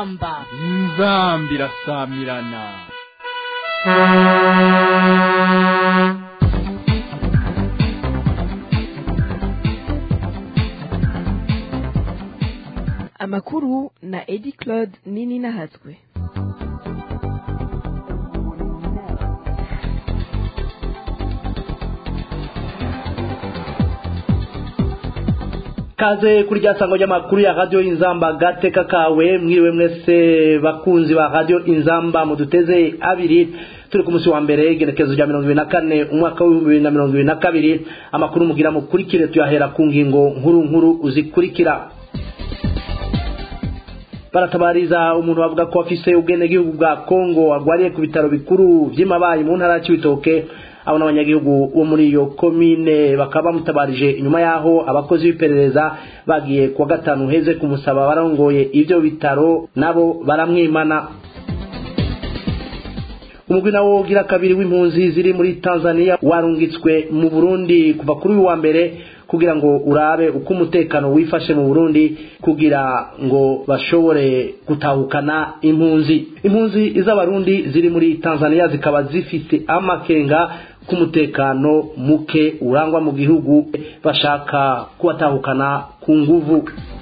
inzamba inzamba irasamirana amakuru na edi claude nini nahatswe kaze kuri rya sango ry'amakuru ya radio inzamba gateka kawe mwiriwe mwese bakunzi ba radio inzamba muduteze abiri turi ku musi wa mbere igenekezo rya mirongo ibiri na kane umwaka w'ibihumbi bibiri na mirongo ibiri na kabiri amakuru mugira mukurikire tuyahera ku ngingo nkuru nkuru uzikurikira baratabariza umuntu bavuga ko afise ubwenegihugu bwa kongo agwariye ku bitaro bikuru vy'imabayi mu ntara ya cibitoke abo n'abanyagihugu bo muri iyo komine bakaba bamutabarije inyuma yaho abakozi b'iperereza bagiye kuwa gatanu heze kumusaba barongoye ivyo bitaro nabo baramwimana umugwi nawo ugira kabiri w'impunzi ziri muri tanzania warungitswe mu burundi kuva kuri uyu wa mbere kugira ngo urabe uko umutekano wifashe mu burundi kugira ngo bashobore gutahukana impunzi impunzi z'abarundi ziri muri tanzania zikaba zifise amakenga k'umutekano muke urangwa mu gihugu bashaka kubatahukana ku nguvu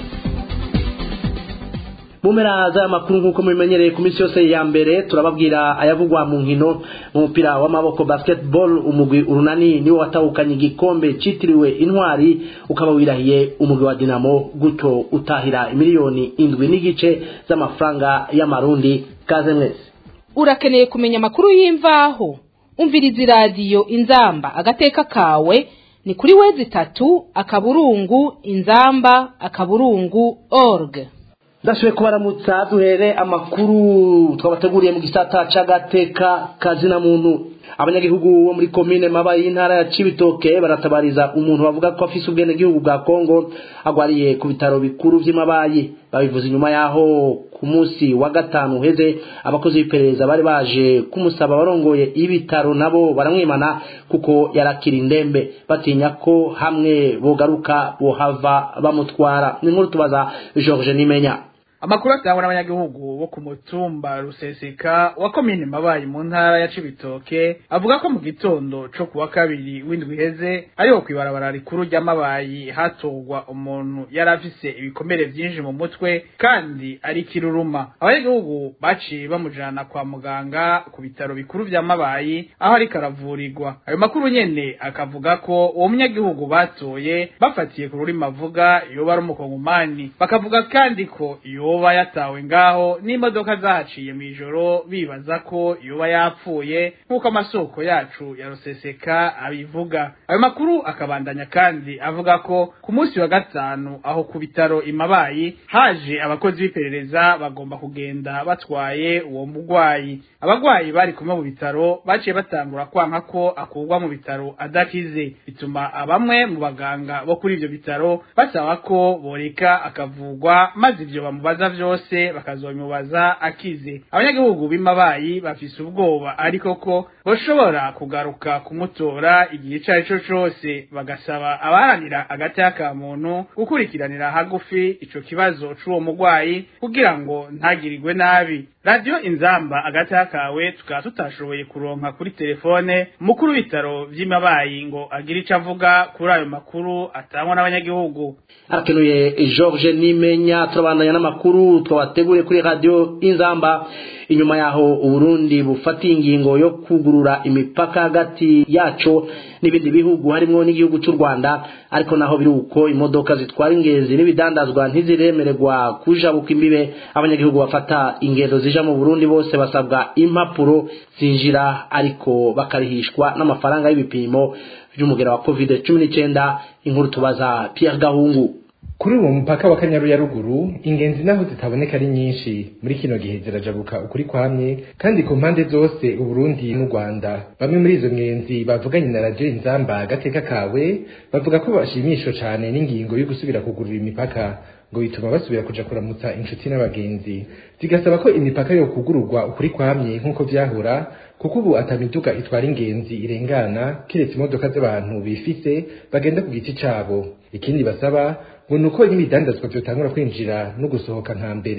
mu mpera z'aya makuru nk'uko mubimenyereye ku minsi yose ya mbere turababwira ayavugwa mu nkino mu mupira w'amaboko basketball umugwi urunani niwo watahukanye igikombe citiriwe intwari ukaba wirahiye umugwi wa dinamo gutyo utahira imiliyoni indwi n'igice z'amafaranga y'amarundi kaze mwese urakeneye kumenya amakuru y'imvaho umviriza iradiyo inzamba agateka kawe ni kuri wezi itatu akaburungu inzamba akaburungu org ndashoboye kubaramutsa duhere amakuru twabateguriye mu gisata c'agateka kazina muntu abanyagihugu bo muri komine mabayi y'intara ya cibitoke baratabariza umuntu bavuga ko afise ubwenegihugu bwa kongo agwariye ku bitaro bikuru vy'imabayi babivuze inyuma yaho ku munsi wa gatanu uheze abakozi b'iperereza bari baje kumusaba barongoye ibitaro nabo baramwimana kuko yarakira indembe batinya ko hamwe bogaruka bohava bamutwara ni nkuru tubaza george nimenya amakuru atangwa n'abanyagihugu bo ku mutumba ruseseka wa komine mabayi mu ntara ya cibitoke avuga ko mu gitondo co kuwa kabiri w'indwi iheze ariho kw'ibarabara rikuru ry'amabayi hatorwa umuntu yari afise ibikomere vyinshi mu mutwe kandi ari kiruruma abanyagihugu baciye bamujana kwa muganga ku bitaro bikuru vya mabayi aho ariko aravurirwa ayo makuru nyene akavuga ko uwo munyagihugu batoye bafatiye ku rurimi avuga yoba ari umukongomani bakavuga kandi ko iyo yoba yatawe ngaho n'imodoka zahaciye mu ijoro bibaza ko yoba yapfuye nk'uko amasoko yacu ya ruseseka abivuga ayo makuru akabandanya kandi avuga ko ku munsi wa gatanu aho ku bitaro imabayi haje abakozi b'iperereza bagomba kugenda batwaye uwo murwayi abagwayi bari kumwe mu bitaro baciye batangura kwanka ko akurwa mu bitaro adakize bituma bamwe mu baganga bo kuri ivyo bitaro basaba ko boreka akavugwa maze ivyo bamubaza vyose bakazobimubaza akize abanyagihugu b'imabayi bafise ubwoba ariko ko boshobora kugaruka kumutora igihe ico ari co cose bagasaba abaharanira agateka ka muntu gukurikiranira hagufi ico kibazo c'uwo murwayi kugira ngo ntagirirwe nabi radiyo inzamba agateka kawe tukaba tutashoboye kuronka kuri telefone mukuru w'ibitaro vy'imabayi ngo agire ico avuga kuri ayo makuru atangwa n'abanyagihugu arakenuye george nimenya turabandanya n'amakuru twabateguriye kuri radiyo inzamba inyuma yaho uburundi bufatiye ingingo yo kugurura imipaka hagati yaco n'ibindi bihugu harimwo n'igihugu cy'u rwanda ariko naho biri uko imodoka zitwara ingenzi n'ibidandazwa ntiziremererwa kujabuka imbibe abanyagihugu bafata ingendo zija mu burundi bose basabwa impapuro zinjira ariko bakarihishwa n'amafaranga y'ibipimo by'umugera wa covid cumi n'icyenda inkuru tubaza pierre gahungu kuri uwo mupaka wa kanyaru ya ruguru ingenzi naho zitaboneka ari nyinshi muri kino gihe zirajabuka ukuri kwamye kandi ku mpande zose uburundi n'u rwanda bamwe muri izo ngenzi bavuganye na radiyo inzamba agateka kawe bavuga ko bashimishwa cane n'ingingo yo gusubira kugurura imipaka ngo bituma basubira kuja kuramutsa inshuti n'abagenzi zigasaba ko imipaka yo kugururwa ukuri kwamye nk'uko vyahora kuko ubu atamiduga itwara ingenzi irengana kiretse imodoka z'abantu bifise bagenda ku giti cabo ikindi basaba ngo nuko n'ibidandazwa vyotangura kwinjira no gusohoka nka mbere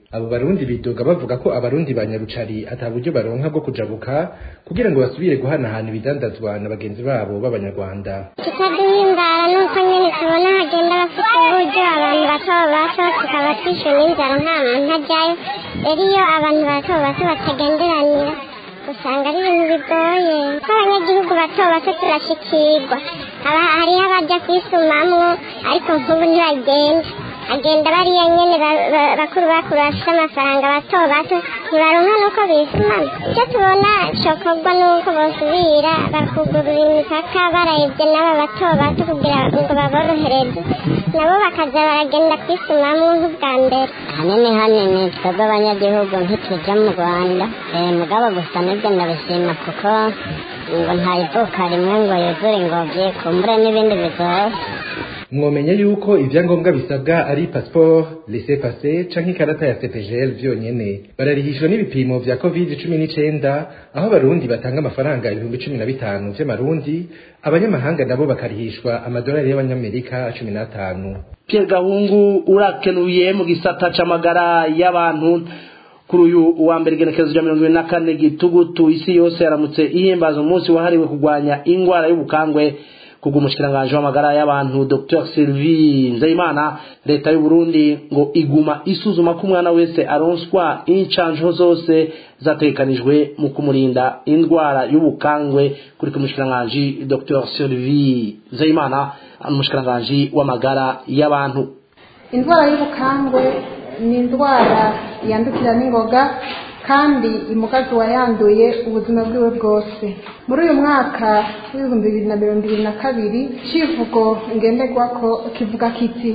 abo barundi bidoga bavuga ko abarundi ba nyarucari ata buryo baronka bwo kujabuka kugira ngo basubire guhanahana ibidandazwa na bagenzi babo b'abanyarwanda tukaduhimbara nuko nyene tubona hagenda bafite uburyo abantu bato bato tukaba twishwe n'inzara nta muntu ajyayo rero iyo abantu bato bato batagenderanira usanga ari ibintu bigoye ko abanyagihugu bato bato turashikirwa haba hariho abajya kwisumamwo ariko nk'ubu ntibagenda agenda bariya nyene ba- ba- bakuru bakuru bafite amafaranga bato bato ntibaronka nuko bisumama icyo tubona cokorwa nuko bosubira bakugurura imipaka barayivye n'aba bato bato kugira ngo baborohereze nabo bakaza baragenda kwisumamwo nk'ubwa mbere hanini hanini twebwe abanyagihugu ntituja mu rwanda eh, mugabo gusa nibyo ndabishima kuko ngo nta ivuka rimwe ngo yuzure ingobyi kumbure n'ibindi bigoye mwomenya yuko ivyangombwa bisabwa ari passport laissez passer canke ikarata ya CPGL vyonyene bararihishwa n'ibipimo vya covid cumi n'icenda aho abarundi batanga amafaranga ibihumbi cumi na bitanu vy'amarundi abanyamahanga nabo bakarihishwa amadolari y'abanyamerika cumi n'atanu Pierre Gahungu urakenuye mu gisata c'amagara y'abantu kuri uyu wa mbere igenekerezo rya mirongo ibiri na kane gitugutu isi yose yaramutse ihimbaza umunsi wahariwe kurwanya ingwara y'ubukangwe kubw'umushikiranganji w'amagara y'abantu Dr Sylvie Nzeyimana leta y'u Burundi ngo iguma isuzuma ko umwana wese aronswa incanjo zose zatekanijwe mu kumurinda indwara y'ubukangwe kuri kumushikiranganji Dr Sylvie Nzeyimana umushikiranganji w'amagara y'abantu indwara y'ubukangwe ni indwara yandukira n'ingoga kandi imugazi uwayanduye ubuzima bwiwe bwose muri uyu mwaka w'ibihumbi bibiri na mirongo ibiri na kabiri kivugo ngenderwako kivuga kiti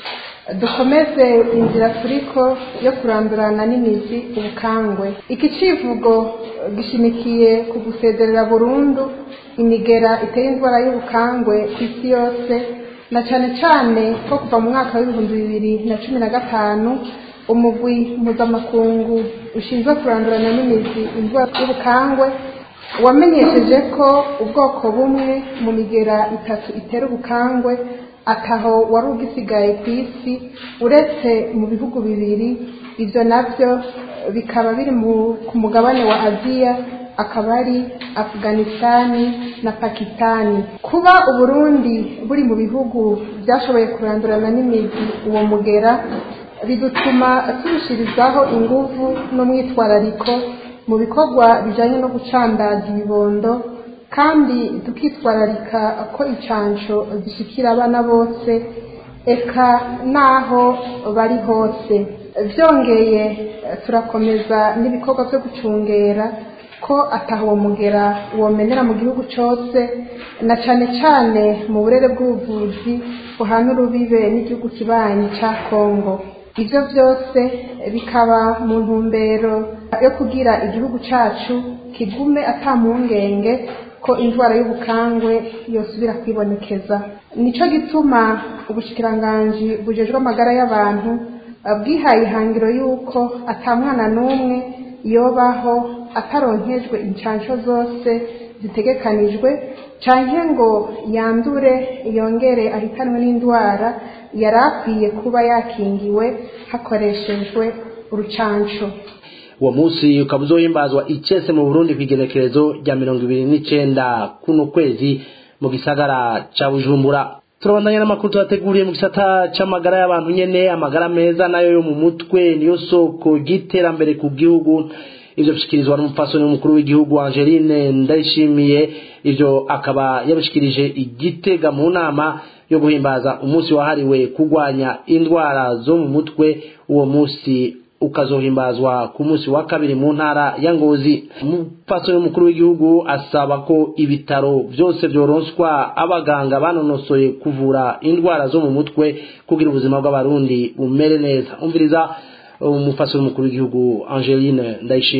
dukomeze inzira turiko yo kurandurana n'imizi ubukangwe iki civugo gishimikiye ku gusezerera burundu imigera iteye indwara y'ubukangwe ku isi yose na cane cane ko kuva mu mwaka w'ibihumbi bibiri na cumi na gatanu umugwi mpuzamakungu ushinzwe kurandurana n'imizi indwara y'ubukangwe wamenyesheje ko ubwoko bumwe mu migera itatu itera ubukangwe ataho wari ugisigaye ku isi uretse mu bihugu bibiri ibyo nabyo bikaba biri mu- ku mugabane wa aziya akaba ari afuganisitani na pakistani kuba uburundi buri mu bihugu byashoboye kurandurana n'imizi uwo mugera bidutuma turushirizaho inguvu n'umwitwarariko mu bikorwa bijyanye no gucandaza ibibondo kandi tukitwararika ko incansho zishikira abana bose eka n'aho bari hose byongeye turakomeza n'ibikorwa byo gucungera ko ataho uwo mugera womenera mu gihugu cyose na cyane cyane mu burere bw'ubuvuzi buhana urubibe n'igihugu kibanyi cya kongo ibyo byose bikaba mu ntumbero yo kugira igihugu cyacu kigume atampungenge ko indwara y'ubukangwe yosubira kwibonekeza nicyo gituma ubushikiranganji bujejwe amagara y'abantu eh, bwihaye ihangiro y'uko atamwana n'umwe yobaho ataronkejwe inshansho zose zitegekanijwe canke ngo yandure yongere ahitanwe n'indwara yari akwiye kuba yakingiwe hakoreshejwe urucanco uwo munsi ukaba uzohimbazwa icese mu burundi ku igenekerezo rya mirongo ibiri n'icenda kuno kwezi mu gisagara ca bujumbura turabandanya n'amakuru tubateguriye mu gisata c'amagara y'abantu nyene amagara meza nayo yo mu mutwe niyo soko ry'iterambere ku gihugu ivyo bishikirizwa n'umupfasoni w'umukuru w'igihugu angeline ndayishimiye ivyo akaba yabishikirije igitega mu nama yo guhimbaza umunsi wahariwe kurwanya indwara zo mu mutwe uwo munsi ukazohimbazwa ku munsi wa kabiri mu ntara ya ngozi umupfasoni w'umukuru w'igihugu asaba ko ibitaro byose byoronswa abaganga banonosoye kuvura indwara zo mu mutwe kugira ubuzima bw'abarundi bumere neza umviriza umupfasoni w'umukuru w'igihugu angeline ndayishimiye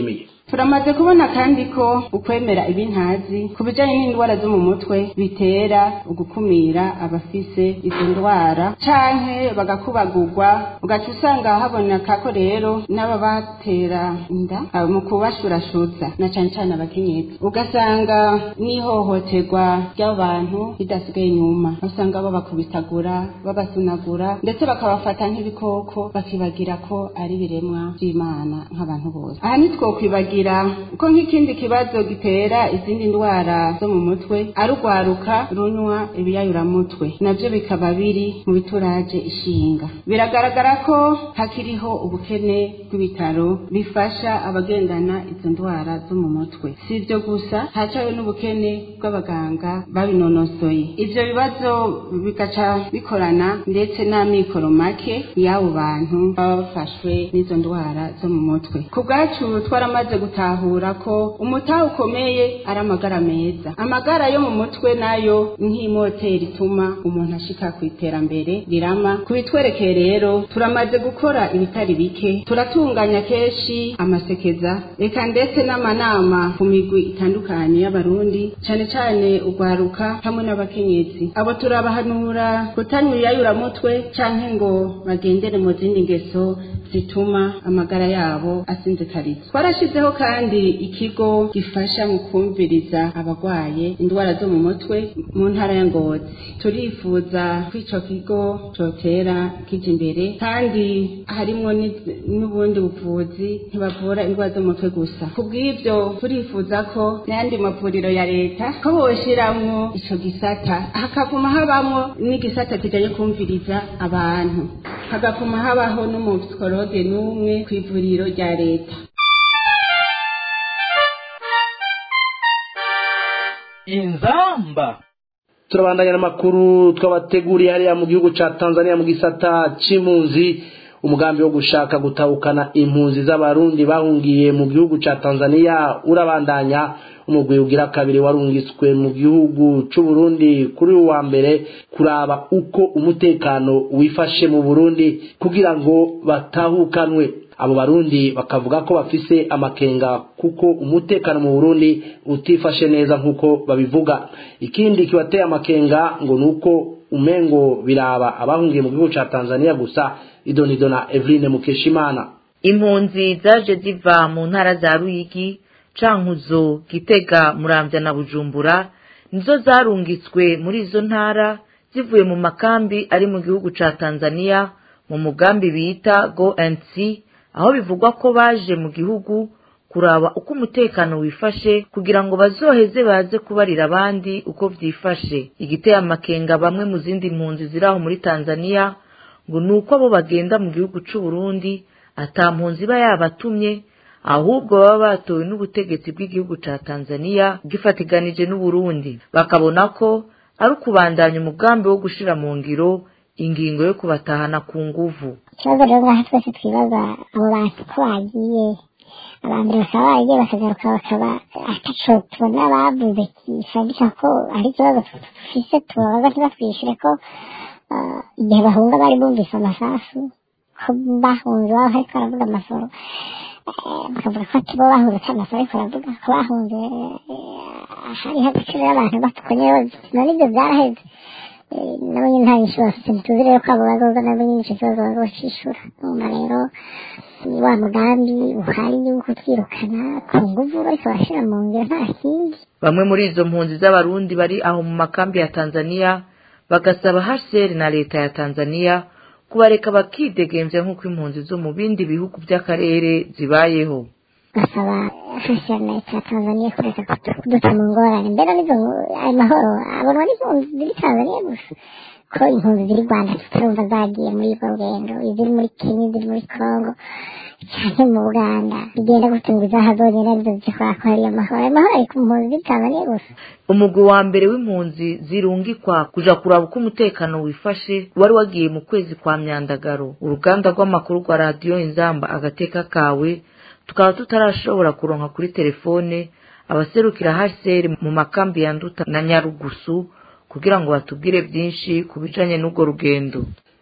turamaze kubona kandi ko ukwemera ibintazi ku bijanye n'indwara zo mu mutwe bitera ugukumira abafise izo ndwara canke bagakubagurwa ugaca usanga haboneka ko rero n'ababatera inda abo mu kubashurashutsa na cane cane abakenyezi ugasanga n'ihohoterwa ry'abo bantu ridasigaye inyuma usanga babakubitagura babasunagura ndetse bakabafata nk'ibikoko bakibagira ko ari ibiremwa vy'imana nk'abantu bose aha ntitwokwibagira ko nk'ikindi kibazo gitera izindi ndwara zo mu mutwe ari urwaruka runywa ibiyayuramutwe navyo bikaba biri mu bituraje ishinga biragaragara ko hakiriho ubukene bw'ibitaro bifasha abagendana izo ndwara zo mu mutwe si ibyo gusa hacawe n'ubukene bw'abaganga babinonosoye ivyo bibazo bigaca bikorana ndetse n'amikoro make y'abo bantu baba bafashwe n'izo ndwara zo mu mutwe ku bwacu twaramaze gutahura ko umutaha ukomeye ari amagara meza amagara yo mu mutwe nayo nk'imoteri ituma umuntu ashika ku iterambere rirama kubitwerekeye rero turamaze gukora ibitari bike turatunganya kenshi amasekeza reka ndetse n'amanama ku migwi itandukanye y'abarundi cane cane urwaruka hamwe n'abakenyezi abo turabahanura kutanywa ibiyayuramutwe canke ngo bagendere mu zindi ngeso zituma amagara yabo asinzikariza twarashizeho kandi ikigo gifasha mu kumviriza abagwaye indwara zo mu mutwe mu ntara ya ngozi turifuza ko ico kigo cotera kija imbere kandi harimwo n'iz- n'ubundi buvuzi ntibavura indwara zo mu mutwe gusa kubw'ivyo turifuza ko n'ayandi mavuriro ya leta ko boshiramwo ico gisata hakaguma habamwo n'igisata kijanye kumviriza abantu hagakuma habaho n'umupsikologe n'umwe kw'ivuriro rya leta inzamba turabandanya n'amakuru twabateguriye hariya mu gihugu ca tanzania mu gisata c'impunzi umugambi wo gushaka gutahukana impunzi z'abarundi bahungiye mu gihugu ca tanzania urabandanya umugwi ugira kabiri warungitswe mu gihugu c'uburundi kuri uyu wa mbere kuraba uko umutekano wifashe mu burundi kugira ngo batahukanwe abo barundi bakavuga ko bafise amakenga kuko umutekano mu burundi utifashe neza nk'uko babivuga ikindi kibateye amakenga ngo ni uko umengo biraba abahungiye mu gihugu ca tanzania gusa idonido na eveline mukeshimana impunzi zaje ziva mu ntara za ruyigi cankuzo gitega muramvya na bujumbura nizo zarungitswe muri izo ntara zivuye mu makambi ari mu gihugu ca tanzania mu mugambi bita go and see aho bivugwa ko baje mu gihugu kuraba uko umutekano wifashe kugira ngo bazoheze baze kubarira abandi uko vyifashe igiteye amakenga bamwe mu zindi mpunzi ziri aho muri tanzania ngo ni uko abo bagenda mu gihugu c'uburundi ata mpunzi iba yabatumye ahubwo baba batowe n'ubutegetsi bw'igihugu ca tanzania bwifatiganije n'uburundi bakabona ko ari ukubandanya umugambi wo gushira mu ngiro ingingo yo kubatahana ku nguvu ikibazo rero ngaha twese twibaza abo bantu ko bagiye abambere bakaba baragiye bakagaruka bakaba ataco tubona bavuze gisabisha ko ari ikibazo dufise tubabaza ntibatwishure ko ah, igihe bahunga bari bumvise amasasu ko bahunze baba hariko baravuga amasoro eh, bakavuga ko ati bo bahunze ata masoro ariko baravuga ko bahunze eh, hariho agaciro y'abantu batukonye none ivyo vyaraheze Eh, nabo nyine nta nyinshi bafite ntituzi rero ko abo bazoza nabo nyine ico kibazo bazocishura numva rero ni wa mugambi uhari yuko twirukana ku nguvu bariko barashira mu ngiro nta kindi bamwe muri izo mpunzi z'abarundi bari aho mu makambi ya tanzania bagasaba hcr na leta ya tanzania kubareka bakidegemvya nk'uko impunzi zo mu bindi bihugu vy'akarere zibayeho basaba hashyira na leta ya tanzania kureka kudu- kuduta mu ngorane mbere n'izo ngo- ayo mahoro abonwa n'impunzi ziri tanzania gusa ko impunzi ziri rwanda tutarumva zagiye muri urwo rugendo iziri muri kenya iziri muri congo cyane mu buganda bigenda gute ngo izahazogenda arizo zikora ko hariyo amahoro ayo mahoro ari ku mpunzi ziri tanzania gusa umugwi wa mbere w'impunzi zirungikwa kuja kuraba uko umutekano wifashe wari wagiye mu kwezi kwa myandagaro uruganda rw'amakuru rwa radiyo inzamba agateka kawe tukaba tutarashobora kuronka kuri telefone abaserukira hcr mu makambi ya nduta na nyarugusu kugira ngo batubwire byinshi ku bijanye n'urwo rugendo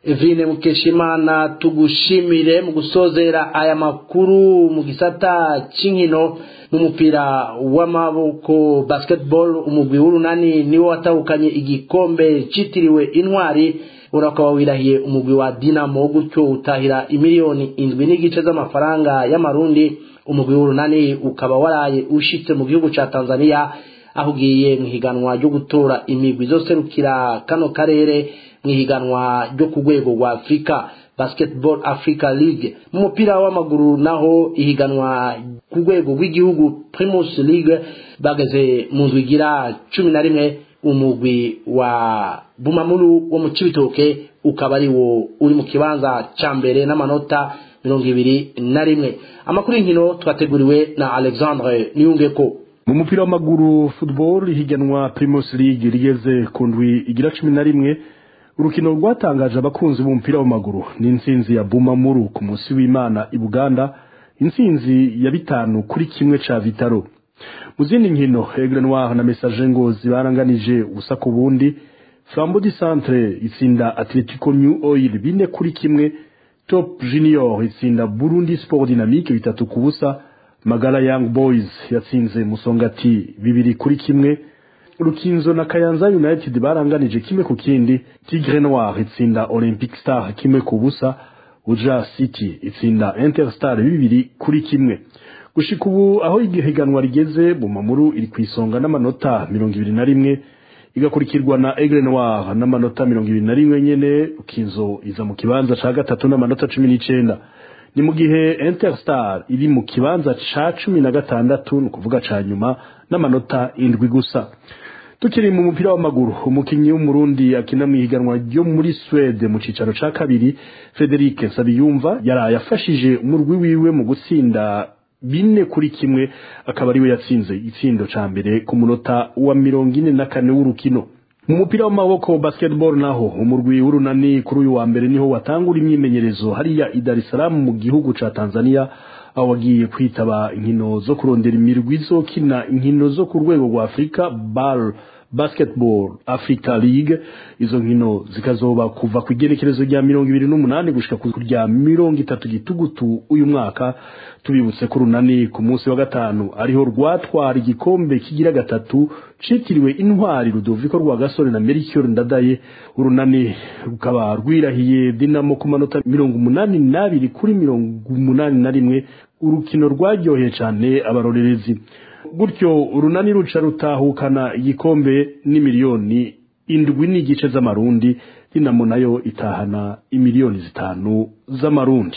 Evine Mukeshimana tugushimire mu gusozera aya makuru mu gisata c'inkino n'umupira w'amaboko basketball umugwi w'urunani niwo watahukanye igikombe citiriwe intwari urakaba wirahiye umugwi wa Dinamo gutyo utahira imiliyoni indwi n'igice z'amafaranga y'amarundi umugwi w'urunani ukaba waraye ushitse mu gihugu ca Tanzania aho ugiye mu higanwa ryo gutora imigwi izoserukira kano karere mu higanwa ryo ku rwego rwa Afrika Basketball Africa League mu mupira w'amaguru naho ihiganwa ku rwego rw'igihugu Primus League bageze mu ndwi igira cumi na rimwe umugwi wa Bumamuru wo mu Cibitoke ukaba ari wo uri mu kibanza ca mbere n'amanota mirongo ibiri na rimwe amakuru y'inkino twateguriwe na Alexandre Niyungeko mu mupira w'amaguru football ihiganwa Primus League rigeze ku ndwi igira cumi na rimwe urukino rwatangaje abakunzi b'umupira w'amaguru ni intsinzi ya Bumamuru ku munsi w'Imana i Buganda intsinzi ya bitanu kuri kimwe ca Vitaro mu zindi nkino Aigle Noir na Message Ngozi baranganije ubusa ku bundi Flambeau du Centre itsinda Atletico New Oil bine kuri kimwe Top Junior itsinda Burundi Sport Dynamique bitatu ku busa Magala Young Boys yatsinze Musongati bibiri kuri kimwe Rukinzo na Kayanza United baranganije kimwe ku kindi Tigre Noir itsinda Olympic Star kimwe ku busa Uja City itsinda Interstar bibiri kuri kimwe gushika ubu aho igihiganwa rigeze Bumamuru iri kwisonga n'amanota mirongo ibiri na rimwe igakurikirwa na Aigle Noir n'amanota mirongo ibiri na rimwe nyene Rukinzo iza mu kibanza ca gatatu n'amanota cumi n'icenda ni mu gihe Interstar iri mu kibanza ca cumi na gatandatu ni ukuvuga ca nyuma n'amanota indwi gusa tukiri mu mupira w'amaguru umukinnyi w'umurundi akina mu ihiganwa ryo muri Swede mu cicaro ca kabiri Frederic Sabiyumva yaraye afashije umurwi wiwe mu gutsinda bine kuri kimwe akaba ariwe yatsinze itsindo ca mbere ku munota wa mirongo ine na kane w'urukino mu mupira w'amaboko basketball naho umurwi w'urunani kuri uyu wa mbere niho watangura imyimenyerezo hariya i Dar es Salaam mu gihugu ca Tanzania aho wagiye kwitaba inkino zo kurondera imirwi izokina inkino zo ku rwego rwa Afrika BAL Basketball Africa League izo nkino zikazoba kuva ku igerekerezo rya mirongo ibiri n'umunani gushika ku rya mirongo itatu gitugutu uyu mwaka tubibutse ko runani ku munsi wa gatanu ariho rwatwara igikombe kigira gatatu citiriwe intwari Rudoviko rwa Gasore na Melchior Ndadaye urunani rukaba rwirahiye Dinamo ku manota mirongo umunani n'abiri kuri mirongo umunani na rimwe urukino rwaryoheye cane abarorerezi gutyo urunani ruca rutahukana igikombe n'imiliyoni indwi n'igice z'amarundi dinamo nayo itahana imiliyoni zitanu z'amarundi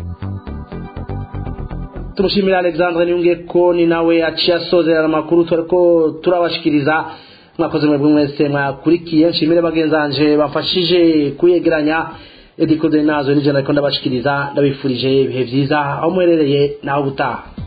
tumushimira alexandre niyunge ko ni nawe aciye asozerera amakuru turiko turabashikiriza mwakoze mwebwe mwese mwakurikiye nshimire bagenzanje bafashije kuyegeranya edikode nazo nije nariko ndabashikiriza ndabifurije ibihe vyiza aho muherereye naho gutaha